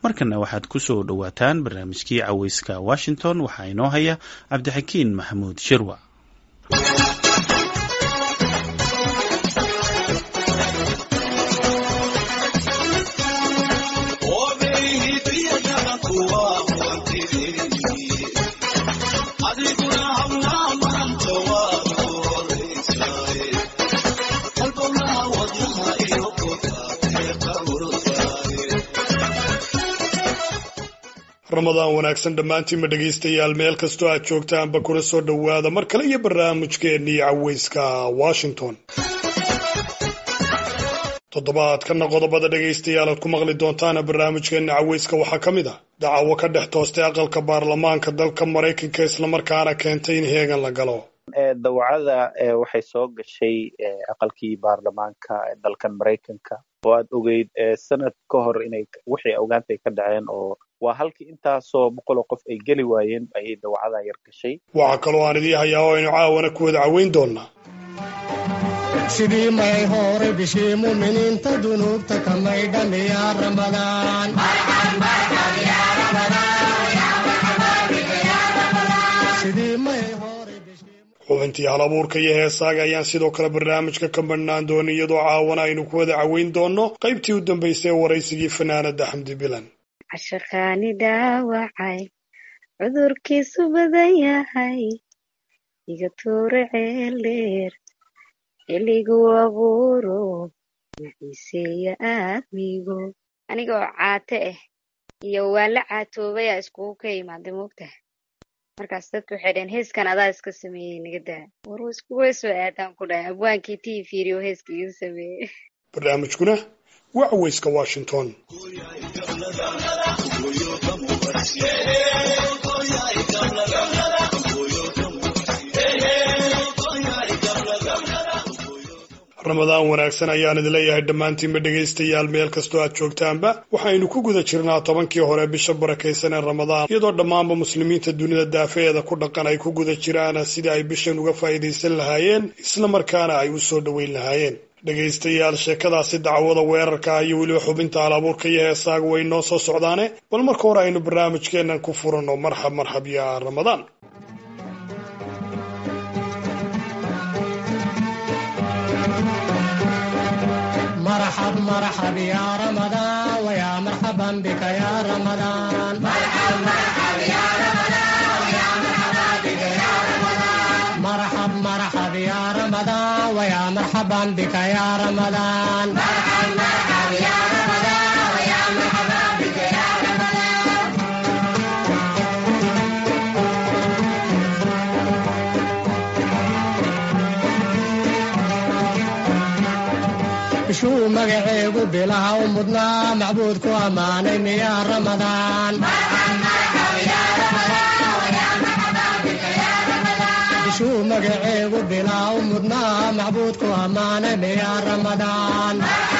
markana waxaad ku soo dhowaataan barnaamijkii caweyska washington waxaa inoo haya cabdixakiin maxamuud shirwa ramadaan wanaagsan dhammaantiinma dhegaystayaal meel kastoo aad joogtaanba kuna soo dhowaada mar kale iyo barnaamijkeennii caweyska washington toddobaadkana qodobada dhegaystayaal aad ku maqli doontaana barnaamijkeenna caweyska waxaa ka mid ah dacawo ka dhex toostay aqalka baarlamaanka dalka maraykanka islamarkaana keentay in heegan la galo dawacada waxay soo gashay aqalkii baarlamaanka dalkan maraykanka oo aad ogeyd sanad ka hor inay wixii ogaantay ka dhaceen oo waa halkii intaasoo boqoloo qof ay geli waayeen ayay dawacada yar gashay waxaa kaloo aan idii hayaa oo aynu caawana ku wada caweyn doonaa sidii may hore bishii muminiinta dunuubta ka maydhamiya ramadaan xubintii hal abuurka iyo heesaaga ayaan sidoo kale barnaamijka ka badhnaan doonay iyadoo caawana aynu ku wada caweyn doonno qaybtii u dambaysay ee waraysigii fanaanada xamdi bilan cashaqaani dhaawacay cudurkiisu badan yahay iga tuure ceel dheer xilligu abuuro maciiseeya aadmigo anigoo caate ah iyo waan la caatoobaya iskugu ka imaada moogtaha markaas dadku waxay dhaheen heeskan adaa iska sameeyey naga daa war iskuga soo aadaan ku dhahay abwaankii tii fiiriyo heeska iga sameeyey barnaamijkuna waa caweyska washington ramadaan wanaagsan ayaan idin leeyahay dhammaantiinba dhegaystayaal meel kastoo aad joogtaanba waxaynu ku guda jirnaa tobankii hore bisha barakaysan ee ramadaan iyadoo dhammaanba muslimiinta dunida daafeeda ku dhaqan ay ku guda jiraan sidii ay bishan uga faa'iidaysan lahaayeen islamarkaana ay u soo dhoweyn lahaayeen dhegaystayaal sheekadaasi dacwada weerarka ah iyo weliba xubinta alabuurka iyo heesaaga way noo soo socdaane bal marka hore aynu barnaamijkeennan ku furanno marxab marxab ya ramadaan مرحب مرحب يا رمضان ويا مرحبا بك يا رمضان مرحب مرحب يا رمضان ويا مرحبا بك يا رمضان مرحب مرحب يا رمضان ويا مرحبا بك يا رمضان مرحب مرحب يا رمضان ويا مرحبا بك يا رمضان bishuu magaceegu bilaha u mudnaa macbuudku ammaanay miyaa ramadaan bishuu magaceegu bilaha u mudnaa macbuudku ammaanay miyaa ramadaan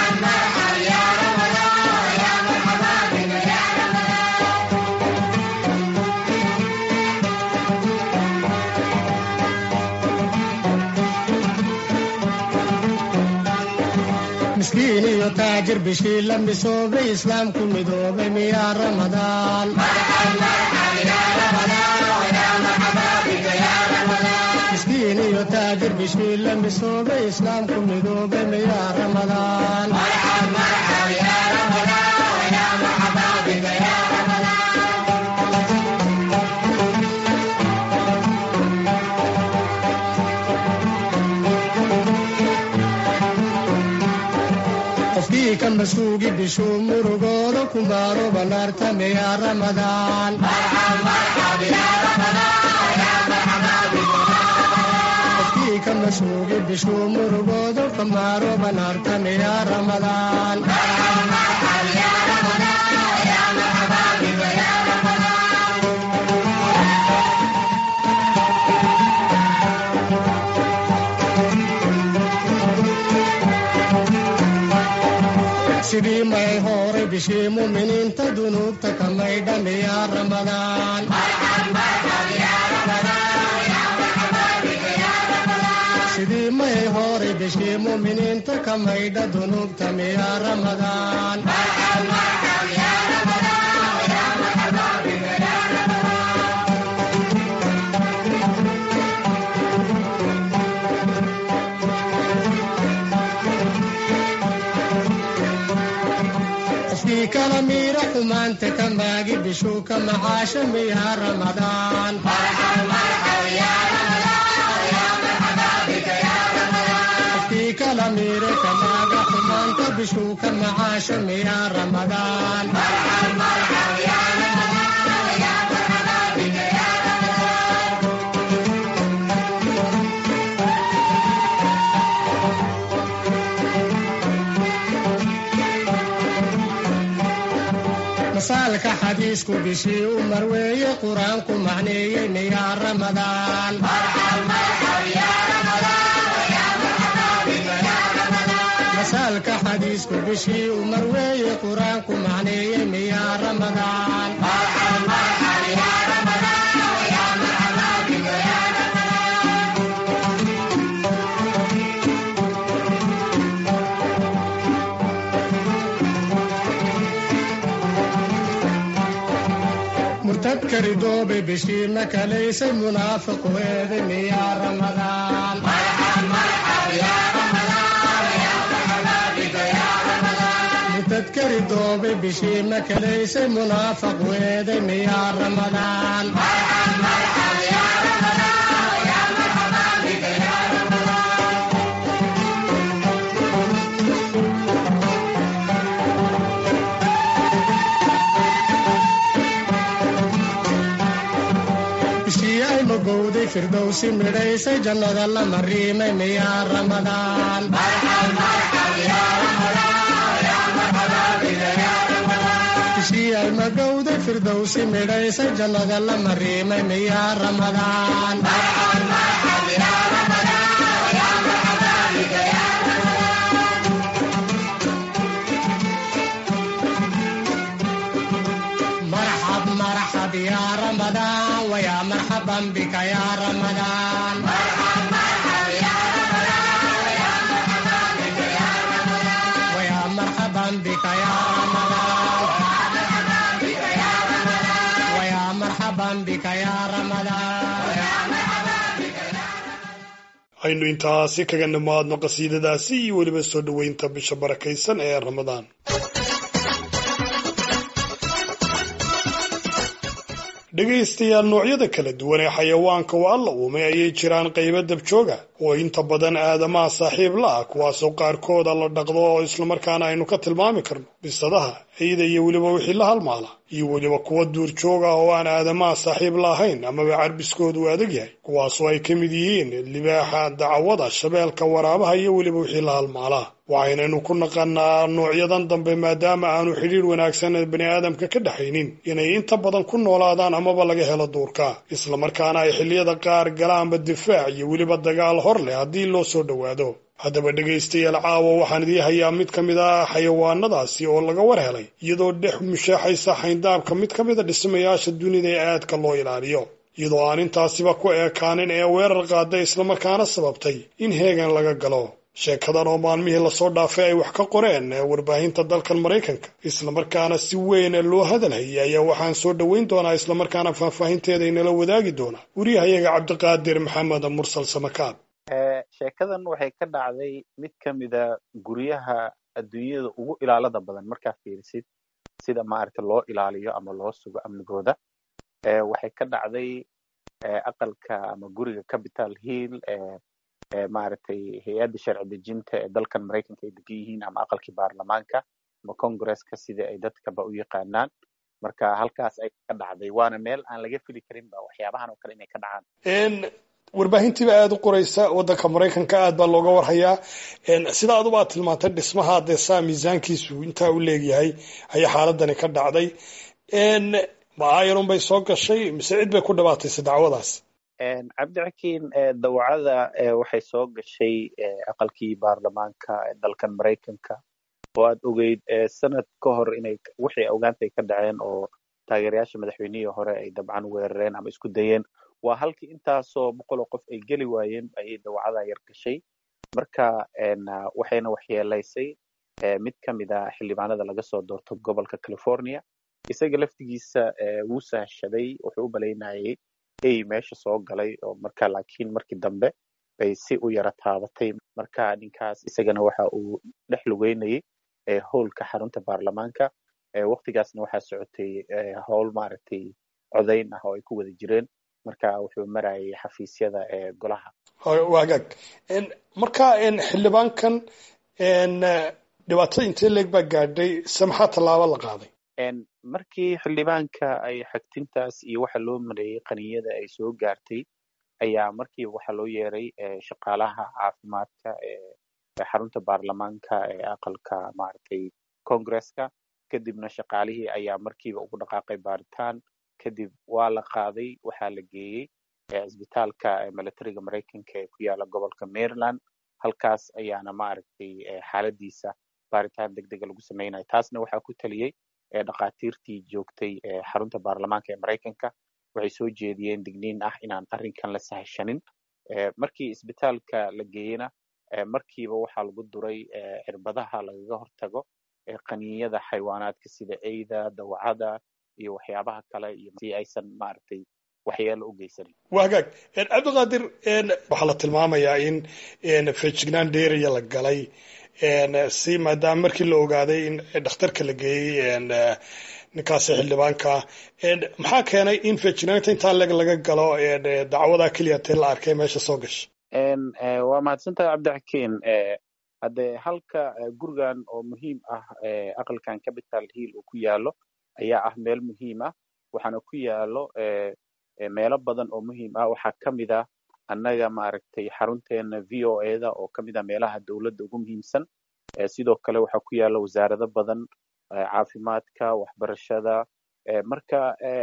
miskiin iyo taajir bishii la misoobay islaamku midoobay miyaa ramadaan miskiin iyo taajir bishii la misoobay islaamku midoobay miyaa ramadaan qofkii ka masuugi bishuu murugooda ku baaro banaarta miyaa ramadaan qofkii ka masuugi bishuu murugooda ka baaro banaarta miyaa ramadaan sidii may hore bishii muminiinta dunuubta ka maydhamiyaa ramadaan sidii may hore bishii muminiinta ka maydha dunuubta miyaa ramadaan miira xumaanta ka maagi bishuu ka macaasha miyaa ramadaan qofkii kala miire ka maaga xumaanta bishuu ka macaasha miyaa ramadaan masaalka xadiisku bishii u marweeye qur-aanku macneeyey miyaa ramadaan masaalka xadiisku bishii u marweeye qur-aanku macneeyey miyaa ramadaan murtadka ridoobe bishii makalaysay munaafiqu eede miyaa ramadaan murtadka ridoobe bishii makalaysay munaafaqu eede miyaa ramadaan bishii ay magowday firdowsi midhaysay jannada la mariimay miyaa ramadaan bishii ay magowday firdowsi midhaysay jannada la mariimay miyaa ramadaan مرحب مرحب يا رمضان ويا مرحبا بك يا رمضان ويا مرحبا بك يا رمضان ويا مرحبا بك يا رمضان aynu intaasi kaga nimaadno qasiidadaasi iyo weliba soo dhoweynta bisha barakaysan ee ramadaan dhegaystayaal noocyada kala duwan ee xayawaanka oo alla uumay ayay jiraan qaybo dabjooga oo inta badan aadamaha saaxiib la ah kuwaasoo qaarkooda la dhaqdo oo islamarkaana aynu ka tilmaami karno bisadaha ciida iyo weliba wixii la halmaala iyo weliba kuwa duurjoog ah oo aan aadamaha saaxiib la ahayn amaba carbiskoodu adag yahay kuwaasoo ay ka mid yihiin libaaxa dacwada shabeelka waraabaha iyo weliba wixii la halmaalaa waxaynaynu ku naqanaa noocyadan dambe maadaama aanu xidhiir wanaagsan bani aadamka ka dhexaynin inay inta badan ku noolaadaan amaba laga helo duurka islamarkaana ay xilliyada qaar galaanba difaac iyo weliba dagaal hor leh haddii loo soo dhowaado haddaba dhegaystayaal caawa waxaan idii hayaa mid ka mid ah xayawaanadaasi oo laga war helay iyadoo dhex mushaaxaysa xayndaabka mid ka mida dhismayaasha dunida ee aadka loo ilaaliyo iyadoo aan intaasiba ku eekaanin ee weerar qaada islamarkaana sababtay in heegan laga galo sheekadan oo maalmihii lasoo dhaafay ay wax ka qoreen warbaahinta dalkan maraykanka islamarkaana si weyn loo hadalhayay ayaa waxaan soo dhoweyn doonaa islamarkaana faahfaahinteeda inala wadaagi doona wariyahayaga cabdiqaadir maxamed mursal samakaab sheekadan waxay ka dhacday mid ka mida guryaha adduunyada ugu ilaalada badan markaa fiirisid sida maaragta loo ilaaliyo ama loo sugo amnigooda waxay ka dhacday aqalka ama guriga capital hill maaragtay hay-adda sharci dejinta ee dalkan maraykanka ay degan yihiin ama aqalkii baarlamaanka ama congresska sida ay dadkaba u yaqaanaan marka halkaas ay ka dhacday waana meel aan laga fili karin ba waxyaabahan oo kale inay ka dhacaan warbaahintiiba aada u qoraysa waddanka maraykanka aad baa looga warhayaa sida aduba aad tilmaantay dhismaha dee saa miisaankiisu intaa u leegyahay ayaa xaaladani ka dhacday maayarun bay soo gashay mise cid bay ku dhabaataysa dacwadaas cabdixakiin dawacada waxay soo gashay aqalkii baarlamaanka ee dalkan maraykanka oo aad ogeyd sanad ka hor inay wixii ogaantay ka dhaceen oo taageerayaasha madaxweynihii hore ay dabcan weerareen ama isku dayeen waa halkii intaasoo boqoloo qof ay geli waayeen ayay dawacada yar gashay marka waxayna waxyeelaysay mid ka mid a xildhibaanada laga soo doorto gobolka california isaga laftigiisa wuu sahashaday wuxuu u malaynayay ey meesha soo galay oo marka laakiin markii dambe bay si u yara taabatay marka ninkaas isagana waxa uu dhex lugeynayay howlka xarunta baarlamaanka waktigaasna waxaa socotay howl maaragtay codayn ah oo ay ku wada jireen marka wuxuu marayay xafiisyada golaha wagaag marka xildhibaankan dhibaatada intee leeg baa gaadhay se maxaa tallaabo la qaaday markii xildhibaanka ay xagtintaas iyo waxa loo mareeyey qaniyada ay soo gaartay ayaa markiiba waxaa loo yeeray shaqaalaha caafimaadka ee xarunta baarlamaanka ee aqalka maaragtay congresska kadibna shaqaalihii ayaa markiiba ugu dhaqaaqay baaritaan kadib waa la qaaday waxaa la geeyey cisbitaalka militariga maraykanka ee ku yaala gobolka maryland halkaas ayaana maaragtay xaaladiisa baaritaan deg dega lagu sameynaya taasna waxaa ku taliyey dhakhaatiirtii joogtay xarunta baarlamaanka ee maraykanka waxay soo jeediyeen digniin ah inaan arrinkan la sahashanin markii isbitaalka la geeyena markiiba waxaa lagu duray cirbadaha lagaga hortago qaniinyada xayawaanaadka sida eyda dawacada iyo waxyaabaha kale iyo si aysan maaragtay waxyeelo u geysanin waa hagaag cabdiqaadir waxaa la tilmaamayaa in fejignaan dheeraya la galay si maadaama markii la ogaaday in dhakhtarka la geeyey ninkaasi xildhibaanka maxaa keenay in fejignaanta intaa leg laga galo dacwadaa keliya tee la arkay meesha soo gashay waa mahadsantahay cabdixakiin hadde halka gurigan oo muhiim ah aqalkan capital hill uu ku yaalo ayaa ah meel muhiim ah waxaana ku yaalo meelo badan oo muhiim ah waxaa ka mid ah annaga maaragtay xarunteena v o eda oo ka mid ah meelaha dowladda ugu muhiimsan sidoo kale waxaa ku yaala wasaarado badan caafimaadka waxbarashada marka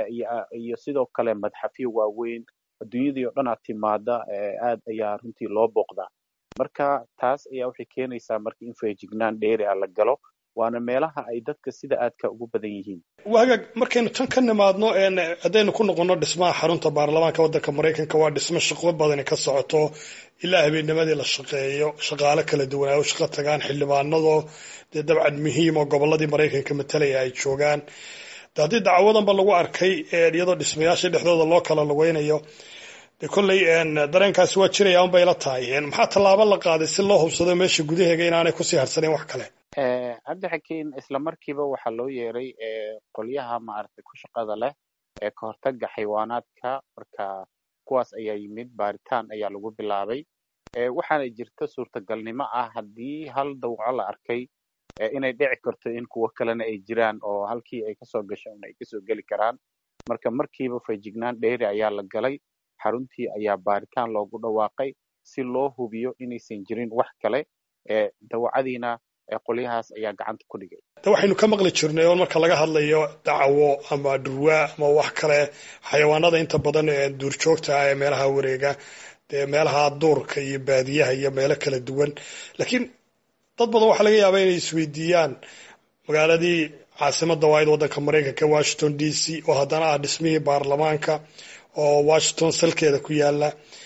iyo sidoo kale madxafyo waaweyn adduunyadii oo dhan aad timaada aad ayaa runtii loo booqdaa marka taas ayaa waxay keenaysaa marka in feejignaan dheeri ah la galo waana meelaha ay dadka sida aadka ugu badan yihiin wagaag markaynu tan ka nimaadno haddaynu ku noqono dhismaha xarunta baarlamaanka waddanka maraykanka waa dhismo shaqo badani ka socoto ilaa habeennimadii la shaqeeyo shaqaale kala duwan ay u shaqo tagaan xildhibaanadoo dee dabcan muhiim oo gobolladii maraykanka matalaya ay joogaan de haddii dacwadanba lagu arkay iyadoo dhismayaasha dhexdooda loo kala lugeynayo de kolley dareenkaasi waa jiraya unbay la tahay maxaa tallaabo la qaaday si loo hubsado meesha gudaheega inaanay kusii harsaneyn wax kale cabdixakiin isla markiiba waxaa loo yeeray qolyaha maaragtay ku shaqada leh ee ka hortaga xayawaanaadka marka kuwaas ayaa yimid baaritaan ayaa lagu bilaabay waxaana jirta suurtagalnimo ah haddii hal dawco la arkay inay dhici karto in kuwo kalena ay jiraan oo halkii ay kasoo gasho ay kasoo geli karaan marka markiiba feejignaan dheeri ayaa la galay xaruntii ayaa baaritaan loogu dhawaaqay si loo hubiyo inaysan jirin wax kale dawacadiina qolyahaas ayaa gacanta ku dhigay de waxaynu ka maqli jirnay oo marka laga hadlayo dacwo ama dhurwaa ama wax kale xayawaanada inta badan ee duurjoogta ah ee meelaha wareega dee meelaha duurka iyo baadiyaha iyo meelo kala duwan laakiin dad badan waxaa laga yaabaa inay isweydiiyaan magaaladii caasimadda waaid waddanka maraykanka washington d c oo haddana ah dhismihii baarlamaanka oo washington salkeeda ku yaala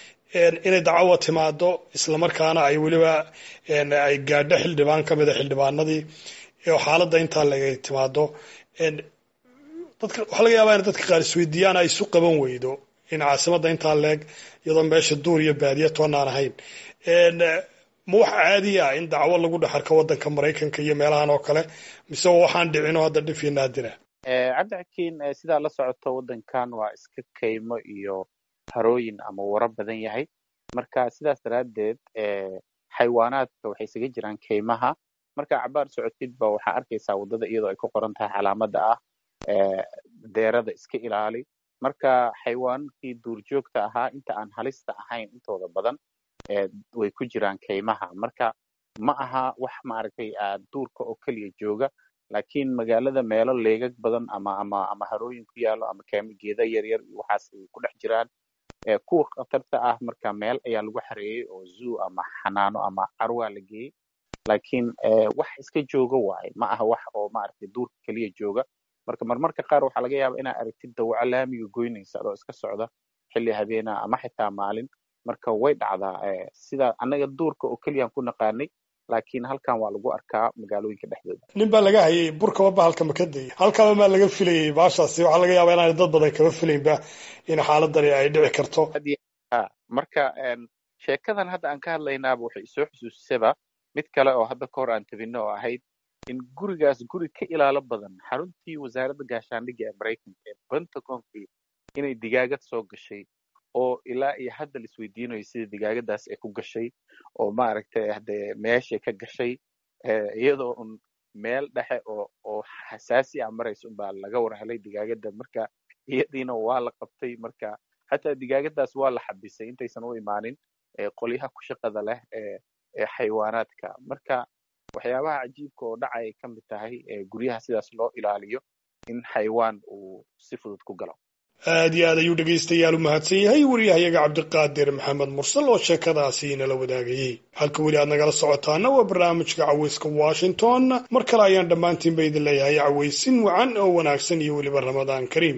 inay dacwo timaado islamarkaana ay weliba ay gaadho xildhibaan ka mida xildhibaanadii oo xaaladda intaa laga timaado dadka waxaa laga yaabaa in dadka qaar isweydiiyaan ay isu qaban weydo in caasimadda intaa leeg iyadoo meesha duur iyo baadiya toonaan ahayn ma wax caadi ah in dacwo lagu dhex arko waddanka maraykanka iyo meelahan oo kale mise waxaan dhicin oo hadda dhifii naadira cabdixakiin sidaa la socoto waddankan waa iska kaymo iyo harooyin ama waro badan yahay marka sidaas daraaddeed xayawaanaadka waxay isaga jiraan kaymaha marka cabaar socotidba waxaa arkaysaa waddada iyadoo ay ku qoran tahay calaamada ah deerada iska ilaali marka xayawaankii duurjoogta ahaa inta aan halista ahayn intooda badan way ku jiraan kaymaha marka ma aha wax maaragtay duurka oo keliya jooga laakiin magaalada meelo leegag badan ama ama ama harooyin ku yaalo ama geeda yaryar iyo waxaas ay ku dhex jiraan kuwa khatarta ah marka meel ayaa lagu xareeyey oo zoo ama xanaano ama carwaa la geeyey laakiin wax iska jooga waaye ma aha wax oo maaragtay duurka keliya jooga marka marmarka qaar waxaa laga yaaba inaa aragtid dawaco laamiga goynaysa adoo iska socda xilli habeena ama xitaa maalin marka way dhacdaa sida annaga duurka oo keliyaan ku naqaanay laakiin halkan waa lagu arkaa magaalooyinka dhexdooda nin baa laga hayay burkaba bahalka makadayay halkaba maa laga filayay baashaasi waxaa laga yaabaa inaanay dad badan kaba filaynba in xaaladani ay dhici karto marka sheekadan hadda aan ka hadlaynaaba waxay isoo xusuusisaba mid kale oo hadda ka hor aan tabino oo ahayd in gurigaas guri ka ilaalo badan xaruntii wasaaradda gaashaandhigga ee maraykanka ee pentagonkii inay digaagad soo gashay oo ilaa iyo hadda la isweydiinayo sida digaagadaas ay ku gashay oo maaragtay hadee meeshay ka gashay iyadoo un meel dhexe oo oo xasaasi ah maraysa unbaa laga war helay digaagada marka iyadiina waa la qabtay marka hataa digaagadaas waa la xabisay intaysan u imaanin qolyaha ku shaqada leh ee ee xayawaanaadka marka waxyaabaha cajiibka oo dhacay ay ka mid tahay guryaha sidaas loo ilaaliyo in xayawaan uu si fudud ku galo aad iyo aad ayuu dhegaystayaal u mahadsan yahay wariyahayaga cabdiqaadir maxamed mursal oo sheekadaasi nala wadaagayey halka weli aad nagala socotaana waa barnaamijka cawayska washington mar kale ayaan dhammaantiinba idin leeyahay cawaysin wacan oo wanaagsan iyo weliba ramadaan kariim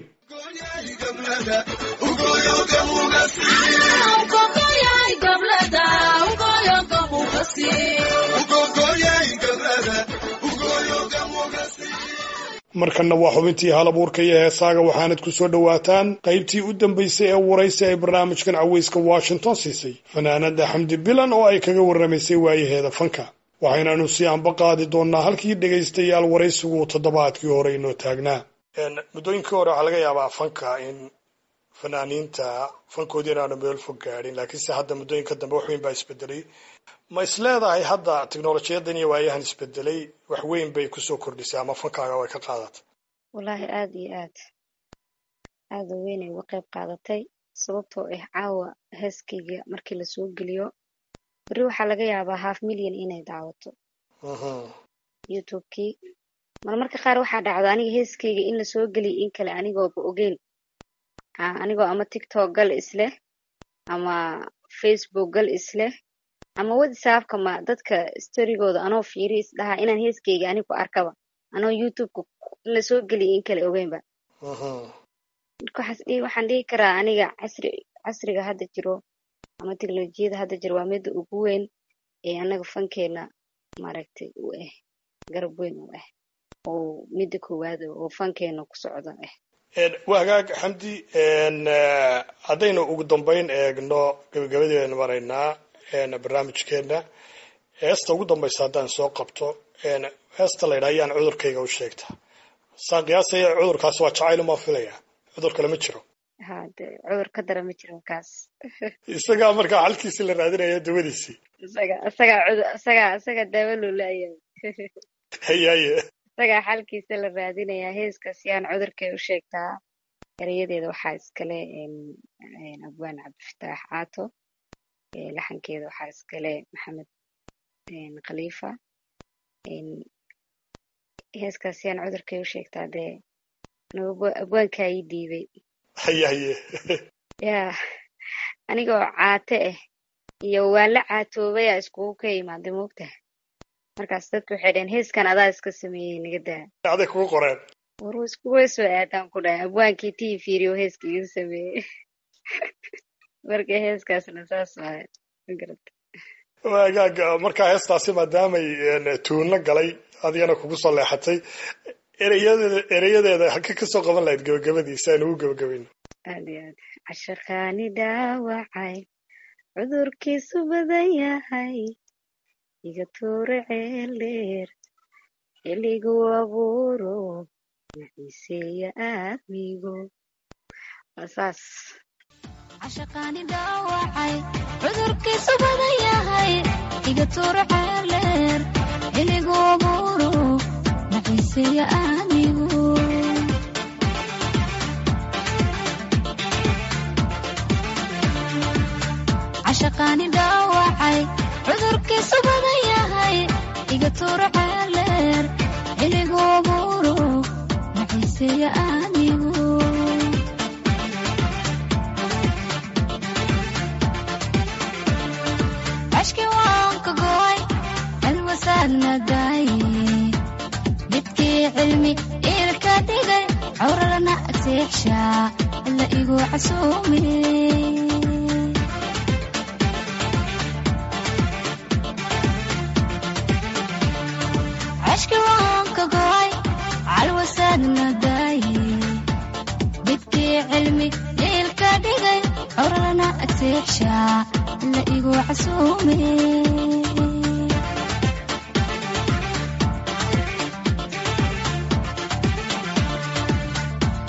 markanna waa xubintii hal abuurka iyo heesaaga waxaanad ku soo dhowaataan qaybtii u dambaysay ee waraysi ay barnaamijkan cawayska washington siisay fanaanada xamdi bilan oo ay kaga warramaysay waayaheeda fanka waxaynanu si anba qaadi doonnaa halkii dhegaystayaal waraysigu toddobaadkii hore inoo taagnaa muddooyinkii hore waxaa laga yaabaa fanka in fanaaniinta fankoodii inaanu meel fog gaadhin laakiinse hadda muddooyinka dambe wax weyn baa isbedelay ma is leedahay hadda teknolojiyadan iyo waayahan isbedelay wax weyn bay kusoo kordhisay ama fankaaga way ka qaadatay wallaahi aada iyo aad aada weynay uga qayb qaadatay sababtoo ah caawa heeskayga markii lasoo geliyo beri waxaa laga yaabaa half milyan inay daawato youtubekii marmarka qaar waxaa dhacdo aniga heeskayga in lasoo geliyo in kale anigooba ogeyn anigoo ama tiktok gal isleh ama facebook gal isleh ama whatsappka ma dadka storygooda anoo fiiri isdhahaa inaan heeskayga ani ku arkaba anoo youtubeka in lasoo geliyo in kale ogeynba waxaan dhihi karaa aniga casri casriga hadda jiro ama teknolojiyada hadda jiro waa midda ugu weyn ee anaga fankeena maaragtay u ah garab weyn u ah oo midda koowaad oo fankeena ku socda ah waa hagaag xamdi haddaynu ugu dambeyn eegno gabagabadii baynu maraynaa barnaamijkeena heesta ugu dambaysa haddaan soo qabto heesta la ydhaa ayaan cudurkayga u sheegtaa saan qiyaasaya cudurkaas waa jacayl umaa filaya cudur kale ma jiro hade cudur ka dara ma jiro kaas isagaa markaa xalkiisi la raadinaya dawadiisii isaga isagaa cudur isagaa isaga daawo lolaya hayaye isagaa xalkiisa la raadinayaa heeskaas yaan cudurkay u sheegtaa erayadeeda waxaa iskale abwaan cabdifataax caato laxankeeda waxaa iskale maxamed khaliifa heeskaas yaan cudurkay u sheegtaa dee abwaankaa ii dhiibay hayaye ya anigoo caate ah iyo waan la caatoobaya iskugu ka imaada moogtaha markaas dadku waxay dhaheen heeskan adaa iska sameeyey naga daa aday kugu qoreen war iskuga soo aadaan ku dhahay abwaankii tii fiiriyo heeska iga sameeyey marka heeskaasna saas waay magarata waagaag markaa heestaasi maadaamay tuunla galay adigana kugu soo leexatay ereyadeeda ereyadeeda halka kasoo qaban lahayd gabagabadiisa aynu ugu gabagabayno aad iyo aad cashaqaani dhaawacay cudurkiisu badan yahay iga tuure ceeldheer xilligu abuuro naciiseeya aadmigo waa saas cashaqaani dhaawacay cudurkiisu badan yahay iga tuuro ceeldheer xilligu abuuro naciiseeya aadmigo cashaqaani dhaawacay cudurkiisu badan yahay iga tuuro ceeldheer xilligu abuuro naciiseeya aadmigo cashki waan ka go'ay alwasaadna daaye midkii cilmi iilka dhigay cawrarana agseexshaa alla igu casuume cashki waan ka go'ay calwasaadna daaye midkii cilmi iilka dhigay cawrarana agseexshaa alla igu casuume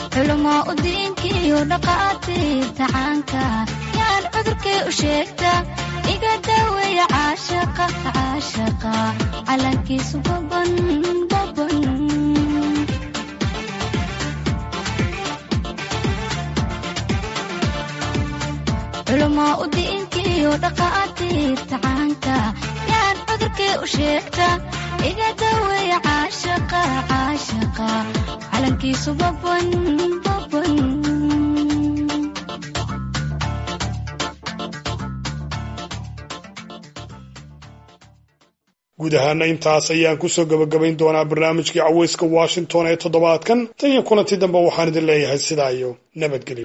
culamaa u diinkiiyo dhaqaatiirta caanka yaan cudurkii u sheegta iga daaweeya caashaqa caashaqa calankiisu baban baban culamaa u diinkiiyo dhaqaatiirta caanka yaan cudurkii u sheegta iga daaweeya caashaqa caashaqa calankiisu baban baban guud ahaana intaas ayaan kusoo gabagabayn doonaa barnaamijkii caweyska washington ee toddobaadkan tan iyo kulanti dambe waxaan idin leeyahay sidaa iyo nabadgelyo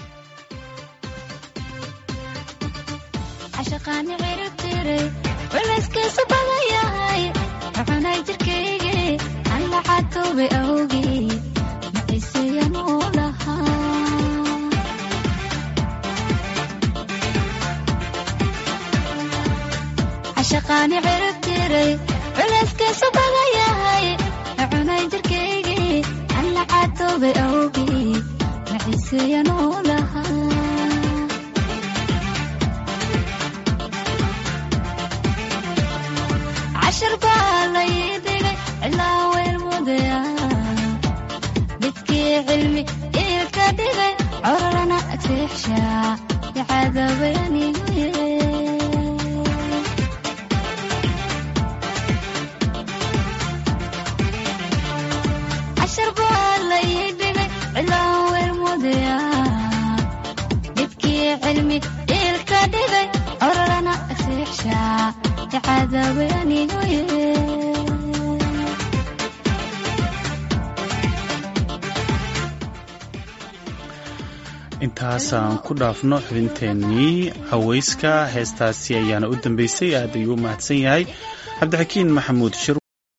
cashaqaani ciribtiray culayskiisu badan yahay cunay jirkaygii aan la catoobay awgii maciiseyan uu lahaa cashaqaani ciribtiray culayskiisu badan yahay cunay jirkaygii aan la catoobay awgii maciiseyan uu lahaa cashar baa lay dhigay ilaa weel mudaya midkii cilmi iilka dhigay cororana agseexshaa icadabay anigu yee cashar baa lay dhigay ilaa weel mudaya midkii cilmi iilka dhigay cororana agseexshaa icadabay anigu yee intaasaan ku dhaafno xubinteennii caweyska heestaasi ayaana u dambeysay aad ayuu u mahadsan yahay cabdixakiin maxamuud shir